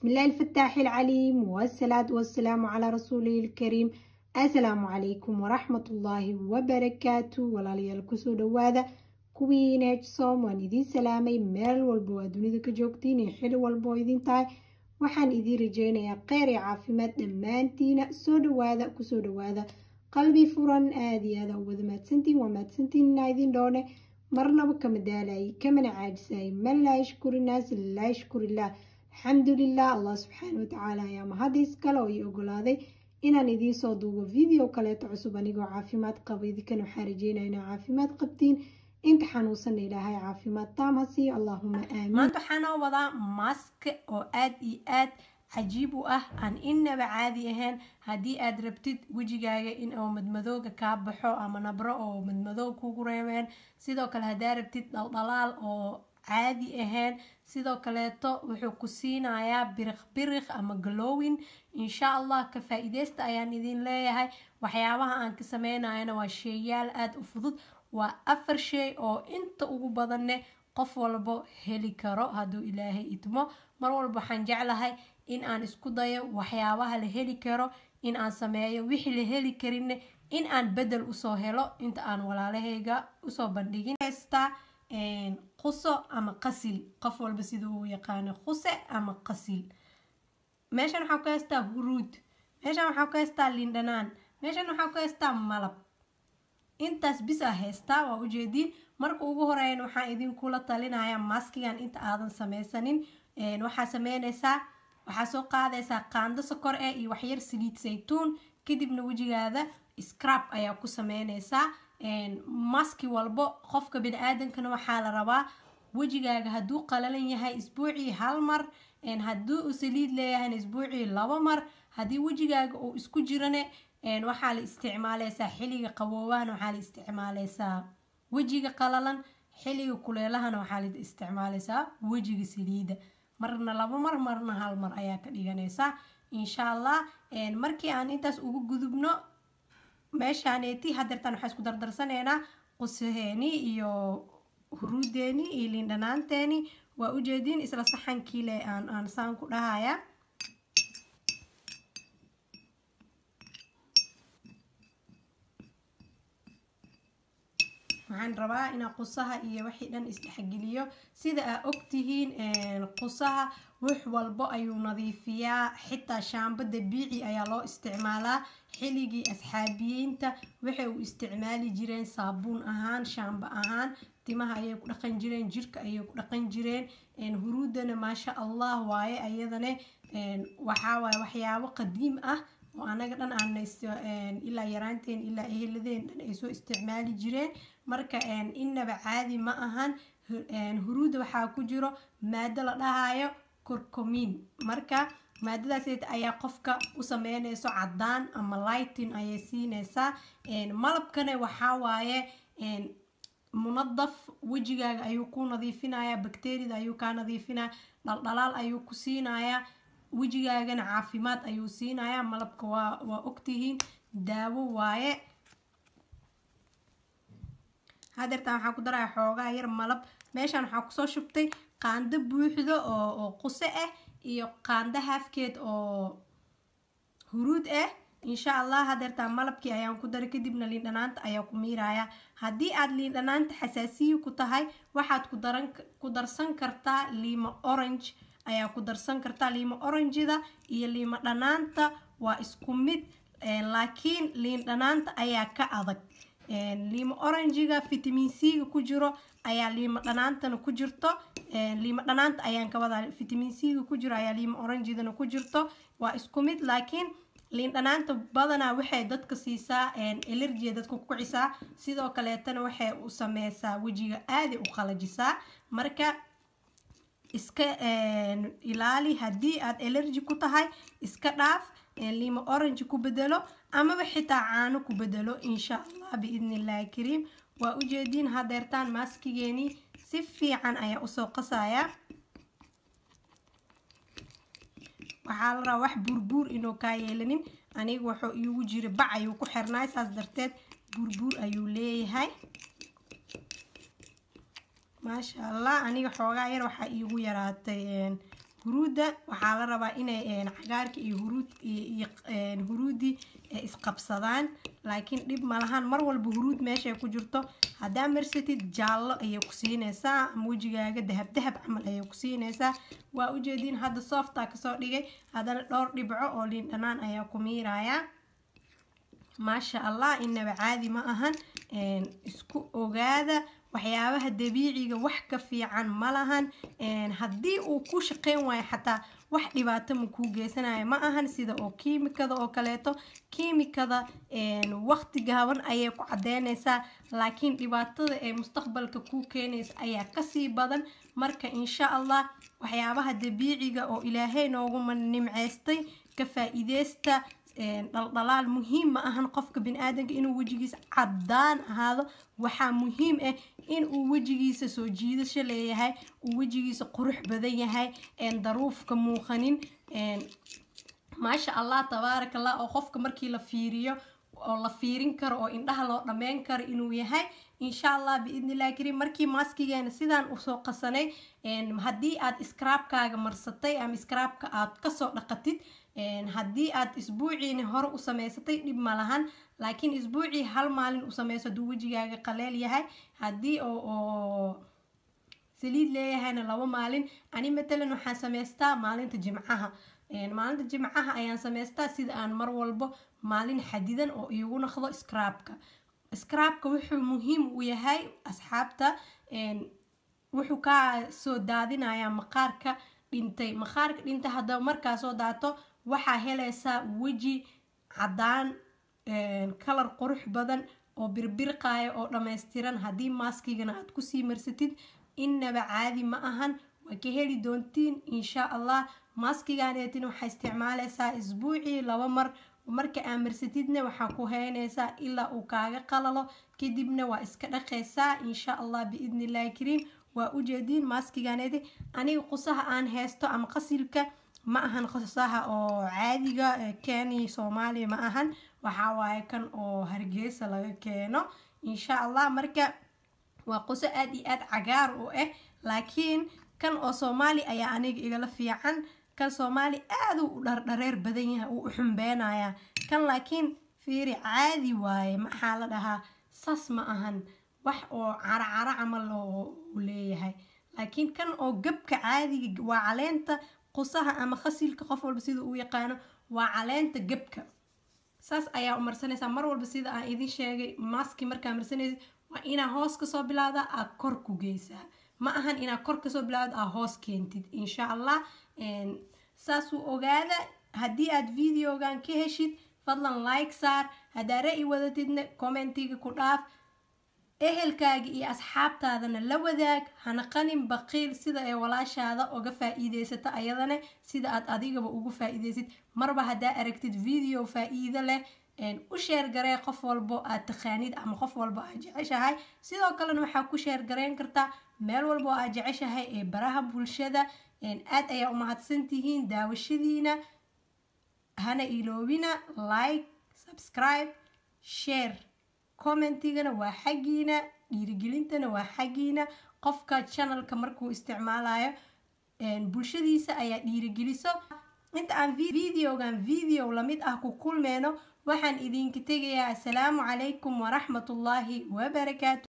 بسم الله الفتاح العليم والصلاة والسلام على رسوله الكريم السلام عليكم ورحمة الله وبركاته walaalyaal kusoo dhawaada kuwii neejsoom waan idiin salaamay meel walba waa dunida ka joogtiin iyo xili walba oo idin tahay waxaan idiin rajeynayaa kheyr iyo caafimaad dhammaantiina soo dhawaada kusoo dhawaada qalbi furan aada iyo aada wada mahadsantiin waa mahadsantiin inaa idin dhoone marnaba kama daalayay kamana caajisayay man laa yashkuri naas laa yashkurillah alxamdulilah allah subxaana watacaala ayaa mahadiis kale oo ii ogolaaday inaan idiin soo duubo video kaleeto cusub anigoo caafimaad qaba idinkan waxaa rajeynaya inaa caafimaad qabtiin inta xanuunsanna ilaahay caafimaad taam ha siiyo allahuma aamiin maanta waxaan oo wadaa mask oo aad iyo aad cajiib u ah aan innaba caadi ahayn haddii aad rabtid wejigaaga in oo madmadooga kaa baxo ama nabro oo madmadoo kugu reebeen sidoo kale haddaa rabtid dhaldhalaal oo caadi ahayn sidoo kaleeto wuxuu ku siinayaa biriq biriq ama galowin insha allah ka faa-iideysta ayaan idin leeyahay waxyaabaha aan ka sameynayana waa sheeyaal aada u fudud waa afar shay oo inta ugu badanne qof walbo heli karo hadduu ilaahay idmo mar walba waxaan jeclahay in aan isku dayo waxyaabaha la heli karo in aan sameeyo wixii la heli karinne in aan bedel usoo helo inta aan walaalahayga usoo bandhigin heystaa quso ama qasil qof walba siduu u yaqaano quse ama qasil meeshan waxaa ku haystaa huruud meeshan waxaa ku haystaa lindhanaan meeshan waxaa ku haystaa malab intaas bis a haystaa waa ujeediin marka ugu horeeyan waxaan idinkula talinayaa maskigan inta aadan sameysanin waxaa sameyneysaa waxaa soo qaadaysaa qaando sokor eh iyo waxyar saliid saytuun kadibna wejigaada scrab ayaa ku sameyneysaa maski walbo qofka bani-aadankana waxaa la rabaa wejigaaga hadduu qalalan yahay isbuucii hal mar haddii uu saliid leeyahayna isbuucii laba mar haddii wejigaaga uu isku jirane waxaa la isticmaaleysaa xiliga qaboobahana waxaa la isticmaaleysaa wejiga qalalan xiliga kuleelahana waxaa la isticmaaleysaa wejiga saliida marna laba mar marna hal mar ayaa ka dhiganaysaa insha allah markii aan intaas ugu gudubno meeshaaneeti hadeertaan waxaa isku dardarsaneynaa qusaheeni iyo huruudeeni iyo liindhanaanteeni waa ujeediin isla saxankiile aan aan saan ku dhahaya waxaan rabaa inaa qusaha iyo wixii dhan isdhexgeliyo sida aa ogtihiin qusaha wax walbo ayuu nadiifiyaa xitaa shaambo dabiici ayaa loo isticmaalaa xiligii asxaabiyiinta waxay u isticmaali jireen saabuun ahaan shaambo ahaan timaha ayay ku dhaqan jireen jirka ayay ku dhaqan jireen huruudana maasha allah waaye ayadane waxaa waaye waxyaabo qadiim ah oo anaga dhan aan ilaa yaraanteen ilaa eheladeen dhan ay soo isticmaali jireen marka innaba caadi ma ahan huruuda waxaa ku jiro maado la dhahayo korcomin marka maadadaas ayaa qofka u sameyneyso cadaan ama lightin ayay siineysaa malabkana waxaa waaye munadaf wejigaaga ayuu ku nadiifinaya bakteriyada ayuu kaa nadiifinaya dhaldhalaal ayuu ku siinayaa wejigaagana caafimaad ayuu siinayaa malabka waa waa ogtihiin daawo waaye hadeertaan waxaa ku daraya xoogaa yar malab meeshaan waxaa kusoo shubtay qaando buuxdo oo oo quse ah iyo qaando haafkeed oo huruud ah insha allah hadeertaan malabkii ayaan ku daray kadibna liindhanaanta ayaa ku miiraya haddii aad liindhanaanta xasaasiyi ku tahay waxaad ku daran ku darsan kartaa liimo orange ayaa ku darsan kartaa liimo orangida iyo liimo dhanaanta waa isku mid laakiin liin dhanaanta ayaa ka adag liimo orangiga vitamin c-ga ku jiro ayaa liimo dhanaantana ku jirto liimo dhanaanta ayaan ka wadaa vitamin c-ga ku jiro ayaa liimo orangidana ku jirto waa isku mid laakiin liin dhanaanta badanaa waxay dadka siisaa elergia dadka ku kicisaa sidoo kaleetana waxay u sameysaa wejiga aaday u qalajisaa marka iska ilaali haddii aad elergy ku tahay iska dhaaf liimo orange ku bedelo amaba xitaa caano ku bedelo insha allah biidni illaahi kariim waa ujeediin hadeertaan maaskigeenii si fiican ayaa usoo qasayaa waxaa la rabaa wax buurbuur inuu kaa yeelanin aniga wuxuu iigu jira bac ayuu ku xirnaay saas darteed buurbuur ayuu leeyahay maasha allah aniga xoogaa yar waxaa iigu yaraatay huruudda waxaa la rabaa inay cagaarka iyo huruud iyo huruudi isqabsadaan laakiin dhib malahan mar walba huruud meeshay ku jirto haddaa marsatid jaallo ayay ku siinaysaa ama wejigaaga dahab dahab camal ayay ku siinaysaa waa ujeediin hadda softaa kasoo dhigay haddana dhowr dhibco oo liin dhanaan ayaa ku miirayaa maasha allah inaba caadi ma ahan isku ogaada waxyaabaha dabiiciga wax ka fiican ma lahan haddii uu ku shaqeyn waayo xataa wax dhibaato ma kuu geysanayo ma ahan sida oo kiimikada oo kaleeto kiimikada waqti gaaban ayay ku cadeynaysaa laakiin dhibaatada ee mustaqbalka kuu keenaysa ayaa kasii badan marka insha allah waxyaabaha dabiiciga oo ilaahay nooguma nimcaystay ka faa-iideysta dhaldhalaal muhiim ma ahan qofka bini-aadanka inuu wejigiisa caddaan ahaado waxaa muhiim ah in uu wejigiisa soo jiidasho leeyahay uu wejigiisa qurux badan yahay daruufka muuqanin maasha allah tabaaraka allah oo qofka markii la fiiriyo oo la fiirin karo oo indhaha loo dhammeyn karo inuu yahay insha allah biidnillahi kariim markii maaskigeena sidaan usoo qasanay haddii aad iskaraabkaaga marsatay ama iskaraabka aad kasoo dhaqatid haddii aad isbuuciini hore u samaysatay dhib ma lahan laakiin isbuucii hal maalin u sameyso hadduu wejigaaga qaleel yahay haddii oo saliid leeyahayna laba maalin ani matalan waxaan samaystaa maalinta jimcaha maalinta jimcaha ayaan samaystaa sida aan mar walbo maalin xadidan oo iigu naqdo scraabka scraabka wuxuu muhiim u yahay asxaabta wuxuu kaa soo daadinayaa maqaarka dhintay maqaarka dhintay haddaba markaa soo daato waxaa helaysaa weji caddaan kalar qurux badan oo birbirqaaya oo dhammaystiran haddii maaskigana aad kusii marsatid innaba caadi ma ahan waa ka heli doontiin insha allah maaskiganeetin waxaa isticmaalaysaa isbuucii laba mar marka aa marsatidna waxaa ku heynaysaa ilaa uu kaaga qalalo kadibna waa iska dhaqaysaa insha allah biidni illahi kariim waa ujeediin maaskiganeeti aniga qusaha aan haysto ama qasilka ma ahan qusaha oo caadiga keeni soomaaliya ma ahan waxaa waaye kan oo hargeysa laga keeno insha allah marka waa quso aada iyo aada cagaar u ah laakiin kan oo soomaali ayaa aniga igala fiican kan soomaali aada u dhardhareer badan yahay uu u xumbeynayaa kan laakiin fiiri caadi waaye maxaa la dhahaa sas ma ahan wax oo caracaro camal u leeyahay laakiin kan oo gabka caadiga waa caleenta qusaha ama khasilka qof walba sida uu yaqaano waa caleenta gabka saas ayaa u marsanaysaa mar walba sida aan idin sheegay maski markaa marsanaysa waa inaa hoos kasoo bilaawda aa kor ku geysaa ma ahan inaa kor kasoo bilaawda aa hoos keentid insha allah saasuu ogaada haddii aad videogan ka heshid fadlan like saar haddaa ra-i wadatidna commentiga ku dhaaf ehelkaaga iyo asxaabtaadana la wadaag hana qanin baqiil sida ee walaashaada uga faa-iideysata ayadana sida aad adigaba ugu faa-iideysid marba haddaa aragtid video faa-iido leh u sheergaree qof walbo aad taqaanid ama qof walbo aad jeceshahay sidoo kalena waxaa ku sheergareyn kartaa meel walbo aad jeceshahay ee baraha bulshada aad ayaa u mahadsantihiin daawashadiina hana iloobina like subscribe share commentigana waa xaggiina dhiirigelintana waa xaggiina qofka channelka markuu isticmaalayo bulshadiisa ayaa dhiirigeliso inta aan videogan video lamid ah ku kulmeyno waxaan idinka tegayaa assalaamu calaykum waraxmatullaahi wabarakaatu